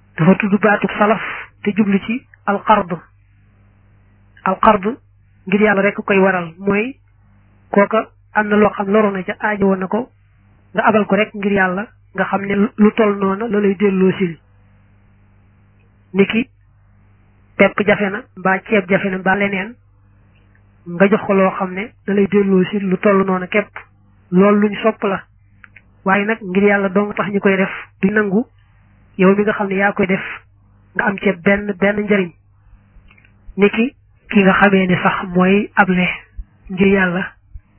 dafa tudd baatu salaf te jublu ci alqard alqard ngir yàlla rek koy waral mooy kooka am na loo xam loro na ca aajo woon na ko nga abal ko rek ngir yàlla nga xam ne lu toll noona la lay delloo sil niki pepp jafe na mbaa ceeb jafe na mbaa leneen nga jox ko loo xam ne da lay delloo sil lu toll noona képp loolu luñ sopp la waaye nag ngir yàlla dong tax ñu koy def du nangu yow mi nga xam ne yaa koy def nga am ceeb benn benn njariñ niki ki nga xamee ne sax mooy able ngir yàlla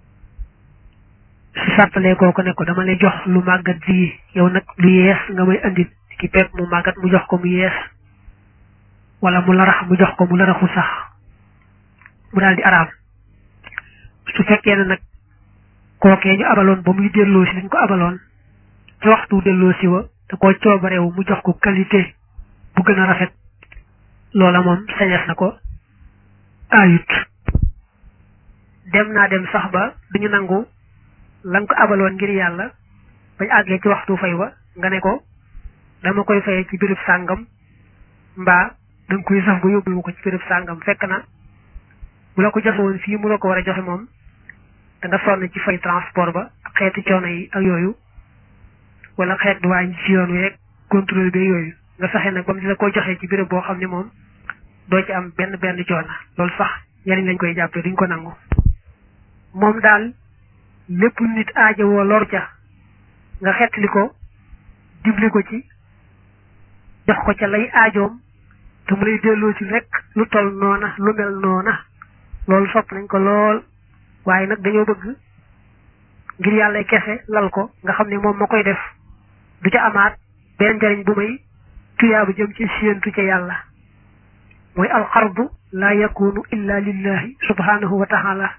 su sartalee kooku ne ko dama lay jox lu màggat bii yow nag lu yees nga may andil ki pepp mu màggat mu jox ko mu yees wala mu larax mu jox ko mu laraxu sax mu daal di araam su fekkee ne nag kookee ñu abaloon ba muy delloo si dañ ko abaloon ci waxtu delloo si wa da koo coobarewu mu jox ko qualité bu gën a rafet loola moom sañes na ko ayut dem naa dem sax ba duñu nangu lan ko abaloon ngir yàlla bañ àggee ci waxtu fay wa nga ne ko dama koy fayee ci béréb sàngam mbaa danga koy sax ba yóbbu ko ci béréb sàngam fekk na bu la ko joxe woon fii mu la ko war a joxe moom da nga sonn ci fay transport ba ak xeeti coono yi ak yooyu wala xeet duwaañ ci yoon wi rek contrôle bi yooyu nga saxee nag ba mu di la ko joxee ci béréb boo xam ne moom doo ci am benn benn coono loolu sax njariñ lañ koy jàppee duñ ko nangu moom daal lépp nit aajo woo lor ca nga xettali ko dimbali ko ci jox ko ca lay aajoom te mu lay delloo ci rek lu tol noona lu mel noona loolu sopp nañ ko lool waaye nag dañoo bëgg ngir yàlla kese lal ko nga xam ne moom ma koy def du ca amaat benn njariñ bu may tuyaabu jëm ci séentu ca yàlla mooy alxardu laa yakunu illa lillahi subhanahu wa taala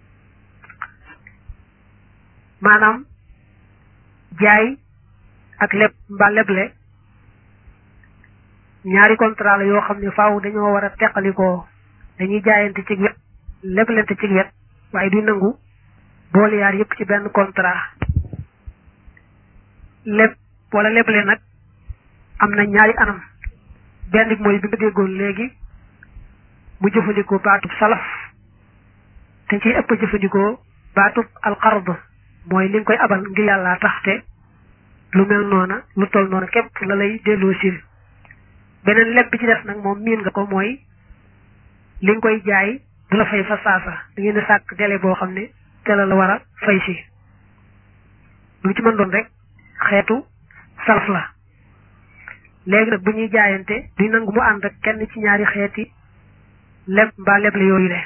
maanaam jaay ak leb mbaa leble ñaari contrat la yoo xam ne faaw dañoo war a teqalikoo dañuy jaayante ci wet leblente ci wet waaye du nangu boole yaar yëpp ci benn contrat leb wala leble nag am na ñaari anam benn bi mooy bi nga déggoon léegi mu jëfandikoo baatub salaf te ciy ëpp jëfandikoo baatub alxard mooy li nga koy abal ngir yàlla tax te lu mel noona lu toll noona képp la lay delloo sil beneen leb bi ci def nag moom miin nga ko mooy li nga koy jaay du la fay fa saasa da ngeen di sàkk délai boo xam ne te la la war a fay si lu ci mën doon rek xeetu salaf la léegi nag bu ñuy jaayante du nangu mu ànd ak kenn ci ñaari xeeti leb mbaa leble yooyu le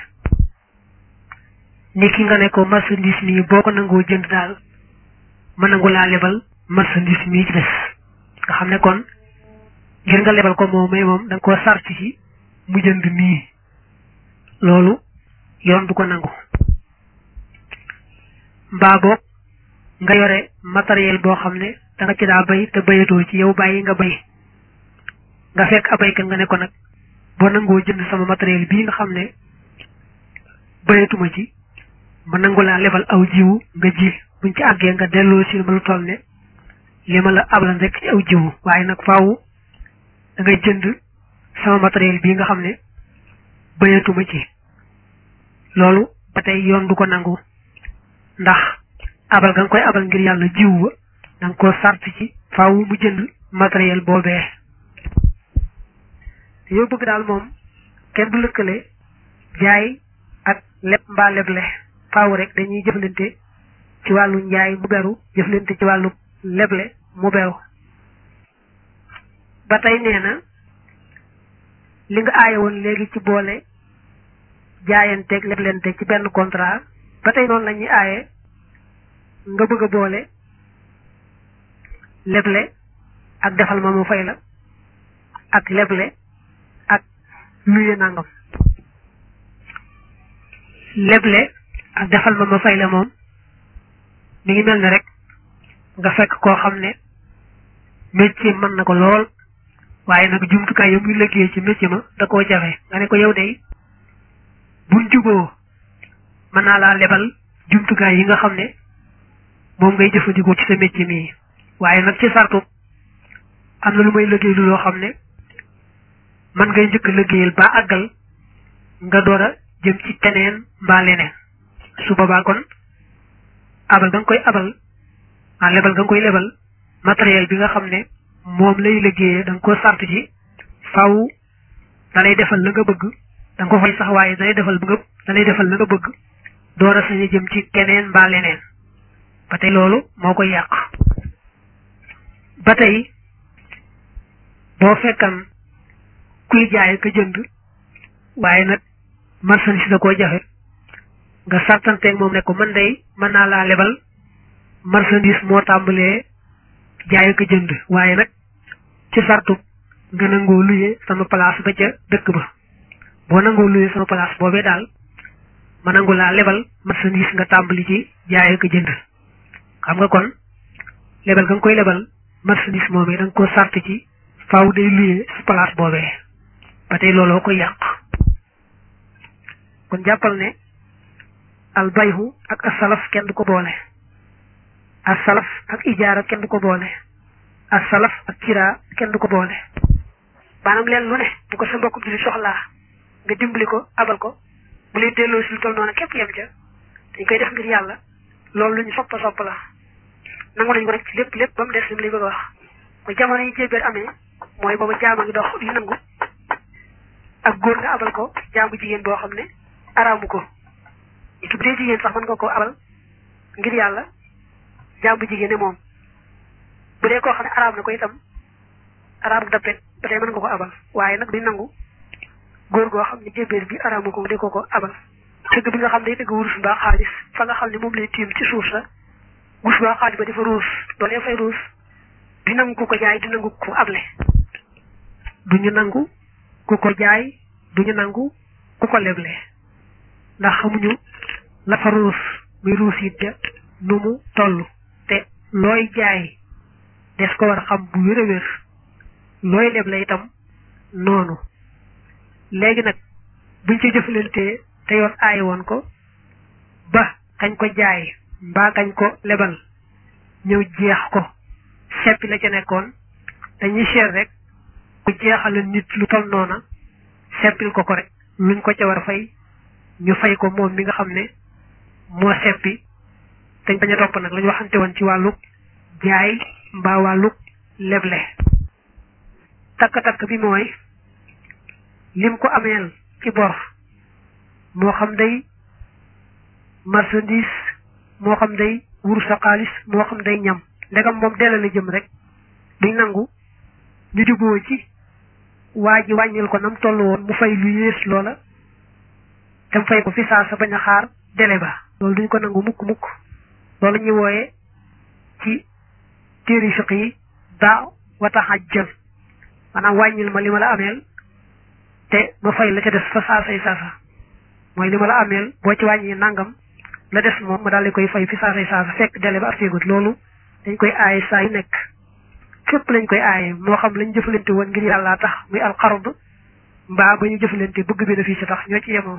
ni ki nga ne ko marchandise mii boo ko nangoo jënd daal ma nangu laa lebal marchandise mii ci des nga xam ne kon ngir nga lebal ko moom may moom da nga koo sart ci mu jënd mii loolu yoon du ko nangu mbaa boog nga yore matériel boo xam ne da nga ci daa bay te bayatoo ci yow bàyyi nga bay nga fekk abaykat nga ne ko nag boo nangoo jënd sama matériel bii nga xam ne bayatuma ci ma nangu laa lebal aw jiwu nga ji buñ ci àggee nga delloo si ma lu toll ne li ma la ablan rek ci aw jiwu waaye nag faaw da ngay jënd sama matériel bii nga xam ne bayatuma ci loolu ba tey yoon du ko nangu ndax abal nga nga koy abal ngir yàlla jiwu ba da nga koo sart ci faaw mu jënd matériel boobee te yow bëgg daal moom kenn du lëkkale jaay ak leb mbaa leble faaw rek dañuy jëflante ci wàllu njaay mu beru jëflante ci wàllu leble mu beru ba tey nee na li nga aaye woon léegi ci boole jaayanteeg leblente ci benn contrat ba tey noonu la ñuy aaye nga bëgg a boole leble ak defal ma mu fay la ak leble ak luye nangam leble ak defal ma ma fay la moom mi ngi mel ne rek nga fekk koo xam ne métier mën na ko lool waaye nag jumtukaay yo muy liggéey ci métier ma da koo jafe nga ne ko yow day buñ juboo mën naa laa lebal jumtukaay yi nga xam ne moom ngay jëfandikoo ci sa métier mii waaye nag ci sartu am na lu may liggéey lu loo xam ne man ngay njëkk liggéeyal ba àggal nga door a jëm ci keneen mbaa leneen su boobaa kon abal ga nga koy abal ah lebal ga nga koy lebal matériel bi nga xam ne moom lay liggéeyee da nga ko sart ci faw da lay defal la nga bëgg da nga ko fay sax waaye da lay defal bëgg da lay defal la nga bëgg door a sañ jëm ci keneen mbaa leneen ba tey loolu moo koy yàq ba tey boo fekkan kuy jaay ka jënd waaye nag marchandise da koo jafe nga sartanteeg moom ne ko man day mën naa laa lebal marchandise moo tàmbalee jaay ka jënd waaye nag ci sartu nga nangoo luye sama place ba ca dëkk ba boo nangoo luye sama place boobee daal ma nangu laa lebal marchandise nga tàmbali ci jaay ka jënd xam nga kon lebal nga koy lebal marchandise moomee da nga ko sart ci faaw day luye sa place boobee ba tey looloo koy yàq kon jàppal ne al bayhu ak asalaf kenn du ko boole asalaf ak ijaara kenn du ko boole asalaf ak kiraa kenn du ko boole maanaam leen lu ne bu ko sa mbokk bi soxlaa nga dimbali ko abal ko bu lay delloo si lu toll noonu képp yem ca dañ koy def ngir yàlla loolu lu ñu soppa sopp la nangu nañu ko nag ci lépp lépp ba mu des li mu lay bëgg a wax mooy jamono yi jébbéer amee mooy booba jaama ngi dox li nangu ak góor nga abal ko jaamu jigéen boo xam ne araamu ko itu bu dee jigéen sax mën nga ko abal ngir yàlla jaamu jigéen ne moom bu dee koo xam ne araam na ko itam araamu dappet ba tey mën nga ko abal waaye nag duñ nangu góor goo xam ne jébbéer bi araamu ko di ko ko abal tëgg bi nga xam ne day tëgg wurus mbaa xaalis fa nga xam ne moom lay tiim ci suuf sa wurus mbaa xaalis ba dafa ruus doolee fay ruus di nangu ku ko jaay di nangu ku able duñu nangu ku ko jaay duñu nangu ku ko leble ndax xamuñu la fa ruus muy ruus it ja nu mu toll te looy jaay des ko war a xam bu wér a wér looy leble itam noonu léegi nag buñ ci jëfalantee te yoon aaye woon ko ba kañ ko jaay mbaa kañ ko lebal ñëw jeex ko seppi la ca nekkoon dañuy seet rek ku jeexal nit lu tol noona seppil ko ko rek luñ ko ca war a fay ñu fay ko moom mi nga xam ne moo seppi dañ bañ a topp nag lañu waxante woon ci wàllug jaay mbaa wàllug leble takk-takk bi mooy lim ko ameel ci bor moo xam day marchandise moo xam day wurus sa xaalis moo xam day ñam ndegam moom delloo la jëm rek duñ nangu ñu juboo ci waa ji wàññil ko nam toll woon mu fay lu yées loola te mu fay ko fi saa sa bañ a xaar délai ba loolu duñ ko nangu mukk mukk loolu ñuy wooye ci téeri fiq yi daa wataxajjal maanaam wàññil ma li ma la ameel te ma fay la ca des fa saasay saasa mooy li ma la ameel boo ci wàññi nangam la des moom ma daal di koy fay fi saasay saasa fekk délai ba artégut loolu dañ koy aaye saa yu nekk fépp lañ koy aaye moo xam lañ jëfalante woon ngir yàlla tax muy alxard mbaa ba ñu jëfalante bëgg bénéfice tax ñoo ci yemoon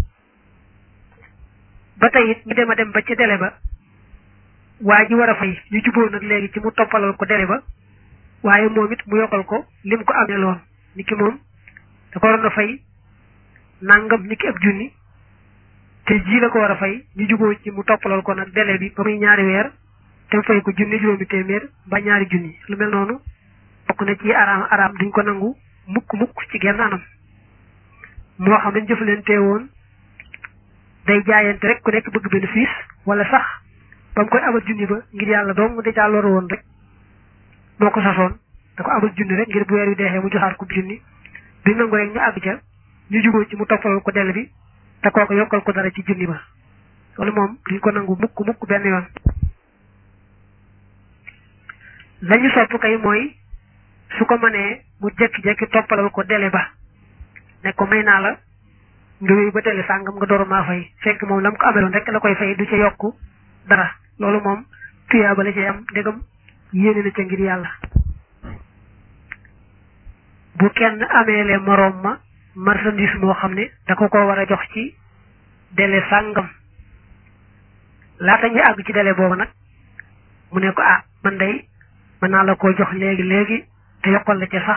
ba tey it ñu dem a dem ba ci délai ba waa ji war a fay ñu juboo nag léegi ci mu toppalal ko délai ba waaye moom it mu yokkal ko lim ko amee loon ni ki moom da ko waroon a fay nangam ni ki ab junni te ji la ko war a fay ñu juboo ci mu toppalal ko nag délai bi ba muy ñaari weer te mu fay ko junni juróomi téeméer ba ñaari junni lu mel noonu bokk na ci araam araam duñ ko nangu mukk mukk ci genn anam moo xam dañ jëfalante woon day jaayante rek ku nekk bëgg bénéfice wala sax ba mu koy abal junni ba ngir yàlla doom mu dèjà loru woon rek moo ko sasoon da ko abal junni rek ngir bu weer wi deexee mu joxaat ko junni duñ nangu rek ñu àgg ca ñu jugoo ci mu toppalal ko dell bi te kooku yokkal ko dara ci junni ba loolu moom duñ ko nangu mukk mukk benn yoon lañu sopp kay mooy su ko mënee mu jekki-jekki toppalal ko délai ba ne ko may naa la nga wéy ba délai sàngam nga door maa fay fekk moom lam ko ameloon rek la koy fay du ca yokk dara loolu moom tuyaa ba la ci am ndegam yéene na ca ngir yàlla bu kenn ameele moroom ma marchandise moo xam ne da ko ko war a jox ci délai sàngam laata ñu àgg ci délai boobu nag mu ne ko ah man day mën naa la koo jox léegi léegi te yokkal la ca sax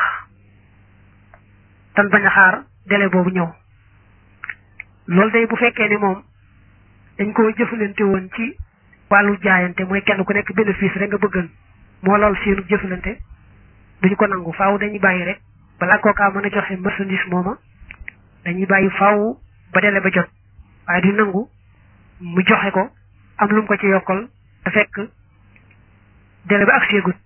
tan bañ a xaar délai boobu ñëw loolu day bu fekkee ni moom dañ koo jëfalante woon ci wàllu jaayante mooy kenn ku nekk bénéfice rek nga bëggan moo lool seenu jëfalante duñu ko nangu faaw dañuy bàyyi rek balaa kookaa mën a joxe marchandise mooma dañuy bàyyi faaw ba délai ba jot waaye du nangu mu joxe ko am lu mu ko ci yokkal te fekk délai ba ak seegut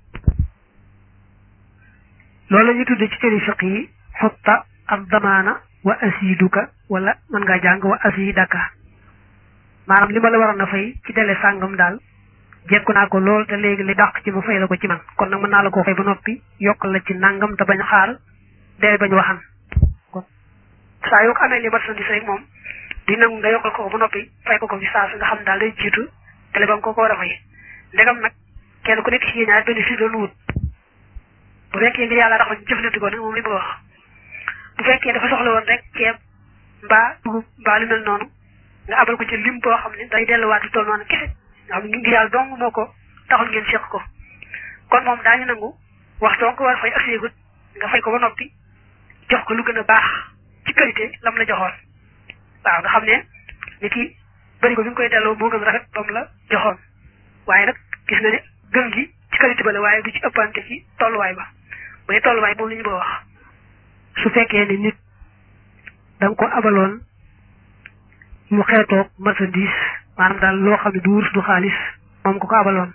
loolu la ñuy tudde ci tëri fiq yi xutta ak damaana wa asiduka wala mën ngaa jàng wa asidaka maanaam li ma la waroon a fay ci délai sàngam daal jekku naa ko lool te léegi li dàq ci ma fay la ko ci man kon nag mën naa la koo fay ba noppi yokkal la ci nangam te bañ xaar délai bañ waxan kon saa yoo ko amee li marchandise rek moom di nangu nga yokkal ko ba noppi fay ko ko fi saa su nga xam daal day jiitu délai ba nga ko ko war a fay ndegam nag kenn ku nekk ci ñaar bénéfice doon wut bu fekkee ngir yàlla tax ñu jëflante ko nag moom li bëgg wax bu fekkee dafa soxla woon rek ceeb mbaa dugub mbaa lu mel noonu nga abal ko ci lim boo xam ne day delluwaat lu toll noonu kese nga xam ne ngir yàlla dong moo ko taxul ngeen seq ko kon moom daañu nangu waxtu nga ko war a fay ak séegut nga fay ko ba noppi jox ko lu gën a baax ci qualité lam la joxoon waaw nga xam ne ni ki bëri ko bi nga koy delloo moo gën rafet ba mu la joxoon waaye nag gis na ne gën gi ci qualité ba la waaye du ci ëppante ci tolluwaay ba bu dee tolluwaay moom la ñu bëgg wax su fekkee ni nit da nga ko abaloon mu xeetoog marchandise maanaam daal loo xam ne du wurus du xaalis moom ko ko abaloon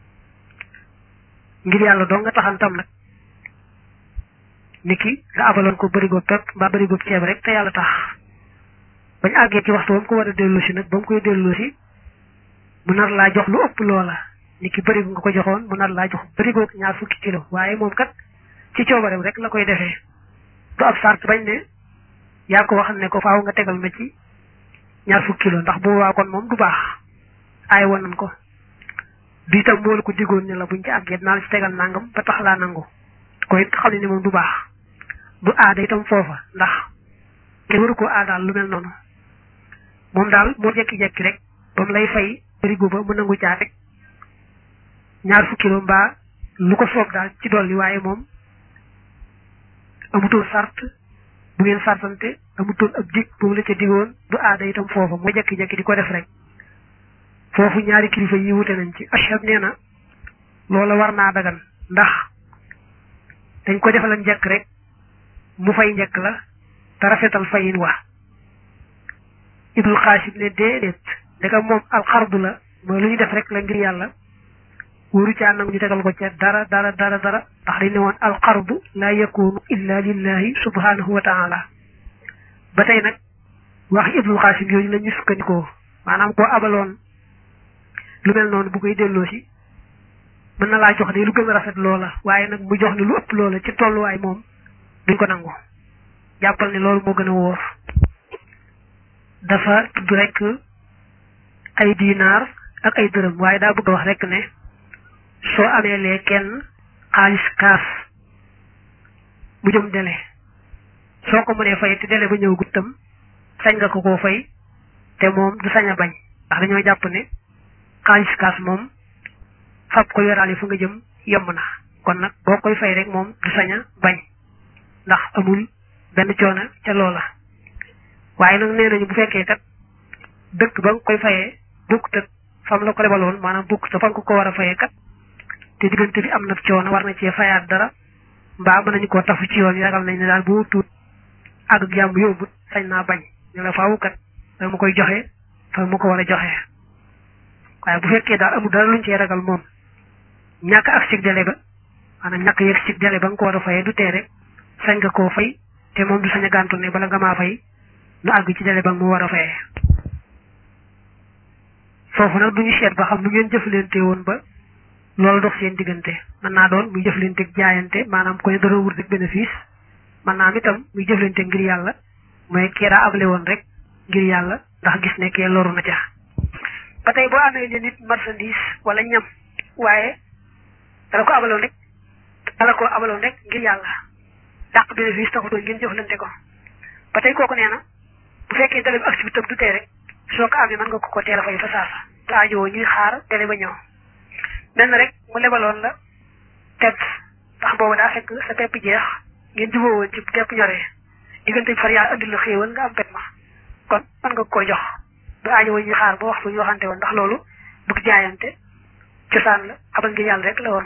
ngir yàlla doo nga taxantam nag niki nga abaloon ko bërigo pepp mbaa bërigo ceeb rek te yàlla tax bañ àggee ci waxtu ba mu ko war a delloo si nag ba mu koy delloo si mu nar laa jox lu ëpp loola niki bërigo nga ko joxoon mu nar laa jox bërigo ñaar fukki kilo waaye moom kat ci coobareem rek la koy defee du ab sart bañ ne yaa ko wax ne ko faaw nga tegal ma ci ñaar fukki kilo ndax bu waa kon moom du baax aay woon nañ ko bi itam moo la ko digoon ne la buñ ci àggee naa la ci tegal nangam ba tax laa nangu ko it xam ne ni moom du baax du aada itam foofa ndax kenn waru koo aadaal lu mel noonu moom daal moo jekki-jekki rek ba mu lay fay bërigo ba mu nangu caa rek ñaar fukki kilo mbaa lu ko soob daal ci dolli waaye moom amutoon sart bu ngeen sartante amutoon ab dig bu mu la ca digoon du aada itam foofa moo jekki-jekki di ko def rek foofu ñaari kilifa yi wute nañ ci ashab nee na loola war naa dagan ndax dañ ko defal njëkk rek mu fay njëkk la te rafetal fayin wa ibnu xaasib ne déedéet ndeka moom alxardu la mooy lu ñu def rek la ngir yàlla wóoru caa nangu ñu tegal ko ca dara dara dara dara ndax dañ ne woon alxardu laa yakunu illa lillahi subhanahu wa taala ba tey nag wax ibnu xaasib yooyu la ñu sukkandikoo maanaam koo abaloon lu mel noonu bu koy delloo si mën na laa jox de lu gën a rafet loola waaye nag mu jox ni lu ëpp loola ci tolluwaay moom duñ ko nangu jàppal ne loolu moo gën a wóor dafa tudd rek ay dinaar ak ay dërëm waaye daa bëgg a wax rek ne soo amee lee kenn xaalis kaas mu jëm dele soo ko mënee fay te dele ba ñëw guttam sañ nga ko koo fay te moom du sañ a bañ ndax dañoo jàpp ne xaalis kaas moom fab ko yoraale fu nga jëm yomb na kon nag boo koy fay rek moom du sañ a bañ ndax amul benn coono ca loola waaye nag nee nañu bu fekkee kat dëkk ba nga koy fayee bokkut ak fam la ko lebaloon maanaam bokkut ak fa nga ko war a fayee kat te diggante bi am na coono war na cee fayaat dara mbaa mën nañu koo tafu ci yoon yi ragal nañ ne daal boo tuut ak jàmm yóbbut sañ naa bañ ñu la faawu kat da ma koy joxe fa ma ko war a joxe waaye bu fekkee daal amul dara luñ cee ragal moom ñàkk ak sig délai ba maanaam ñàkk yëg sig délai ba nga ko war a fayee du tee rek sañ nga koo fay te moom du sañ a gàntu ne bala nga maa fay nu àgg ci délai ba nga mu war a fayee foofu nag duñu seet ba xam nu ngeen jëflante woon ba loolu dox seen diggante mën naa doon muy jëflante jaayante maanaam ko ne dara wut rek bénéfice mën naa am itam muy jëflante ngir yàlla mooy kii daa able woon rek ngir yàlla ndax gis ne kee loru na ca ba tey boo amee ne nit marchandise wala ñam waaye dala ko abaloon rek dala ko abaloon rek ngir yàlla dàq bénéfice taxutoon ngeen jëflante ko ba tey kooku nee na bu fekkee dale bi activité du tee rek soo ko amee mën nga ko ko teel a fay fa saasa te aajowoo ñuy xaar dele ba ñëw mel na rek mu lebaloon la teb ndax boobu daa fekk sa pepp jeex ngeen jubóo woon ci pepp ñoree diggante bi far yaa andi la xéewal nga am pepp ma kon mën nga koy jox du aajo ñu xaar ba waxtu ñu waxante woon ndax loolu bëgg jaayante cosaan la abal ngir yàlla rek la woon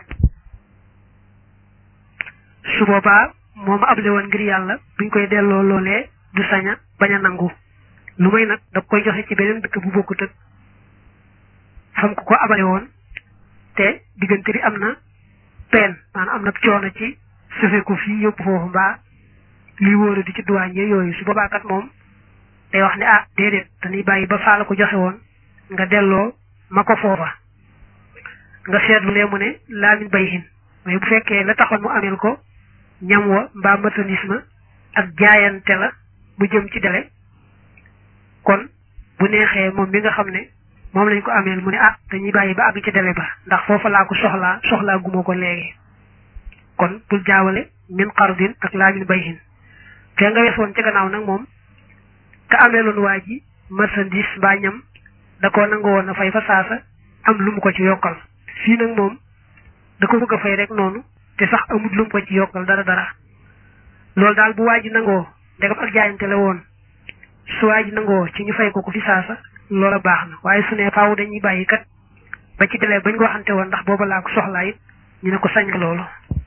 su boobaa moom able woon ngir yàlla buñ koy delloo loolee du saña bañ a nangu lu may nag da koy joxe ci beneen dëkk bu bokkut ak fam ko ko abale woon te diggante bi am na peen maanaam am na coono ci sufe ko fii yóbbu foofu mbaa lii wóoru di ci duwaañ yooyu su boobaa kat moom day wax ne ah déedéet dañuy bàyyi ba faa la ko joxe woon nga delloo ma ko foofa nga seetlu lee mu ne laamin bay hin mais bu fekkee la taxoon mu ameel ko ñam wa mbaa marchandise ak jaayante la bu jëm ci dele kon bu neexee moom mi nga xam ne moom lañ ko ameel mu ne ah dañuy bàyyi ba àgg ci dele ba ndax foofa laa ko soxlaa soxlaa guma ko léegi kon bul jaawale min xardin ak laamin bay hin fee nga wees woon ci gannaaw nag moom ka ameeloon waa ji marchandise mbaa ñam da koo nangu woon a fay fa saasa am lu mu ko ci yokkal fii nag moom da ko bëgg a fay rek noonu te sax amut lu mu ko ci yokkal dara dara loolu daal bu waa ji nangoo ndegam ak jaayante la woon su waa ji nangoo ci ñu fay ko ko fi saasa loola baax na waaye su ne faaw dañuy bàyyi kat ba ci delee bañ ko waxante woon ndax booba laa ko soxlaa it ñu ne ko sañ loolu